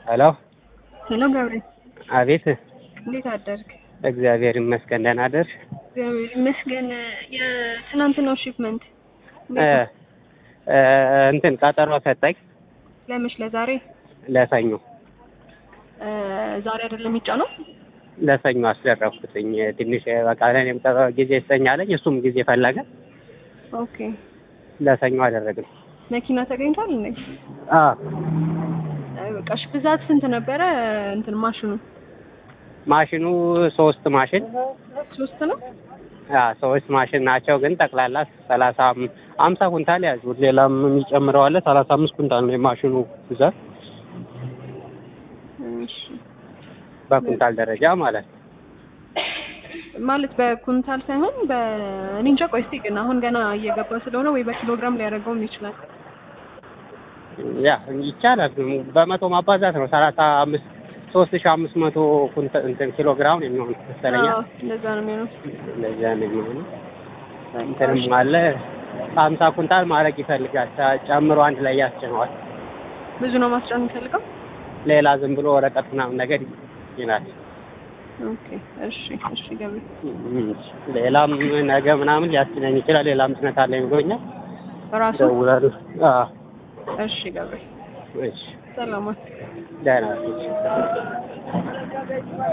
ሄሎ ሄሎ ገብሬ፣ አቤት። እንዴት አደርግ? እግዚአብሔር ይመስገን ደህና አደርሽ? እግዚአብሔር ይመስገን። የትናንትናው ሺፕመንት እ እ እንትን ቀጠሮ ሰጠኝ ለመች ለዛሬ ለሰኞ እ ዛሬ አይደለም የሚጫነው? ለሰኞ አስደረኩትኝ። ትንሽ በቃ ለእኔም ቀጠሮ ጊዜ ይሰኛለኝ እሱም ጊዜ ፈለገ። ኦኬ። ለሰኞ አደረግን። መኪና ተገኝቷል እንዴ? አ በቃ እሺ፣ ብዛት ስንት ነበረ? እንትን ማሽኑ ማሽኑ ሶስት ማሽን ሶስት ነው። አ ሶስት ማሽን ናቸው፣ ግን ጠቅላላ ሰላሳ አምሳ ኩንታል ያዙ። ሌላም የሚጨምረው አለ። ሰላሳ አምስት ኩንታል ነው የማሽኑ ብዛት እሺ። በኩንታል ደረጃ ማለት ነው። ማለት በኩንታል ሳይሆን በእኔ እንጃ። ቆይ እስኪ ግን አሁን ገና እየገባ ስለሆነ ወይ በኪሎግራም ሊያደርገውም ይችላል። ያ ይቻላል። በመቶ ማባዛት ነው። ሰላሳ አምስት ሶስት ሺህ አምስት መቶ ኩንታል እንትን ኪሎ ግራም ነው የሚሆነው መሰለኝ። አዎ፣ እንደዛ ነው የሚሆነው። እንደዚያ ነው የሚሆነው። እንትንም አለ ሀምሳ ኩንታል ማድረግ ይፈልጋል። ጨምሮ አንድ ላይ ያስጭነዋል። ብዙ ነው ማስጫን የሚፈልገው። ሌላ ዝም ብሎ ወረቀት ምናምን ነገር ይላል። ኦኬ፣ እሺ፣ እሺ ገብሬ ሌላም ነገ ምናምን ሊያስችለኝ ይችላል። ሌላም ጭነት አለኝ ብሎኛል። ራሱ ደውላለሁ። አዎ እሺ ገብሬ እሺ ሰላማት ደህና ነች።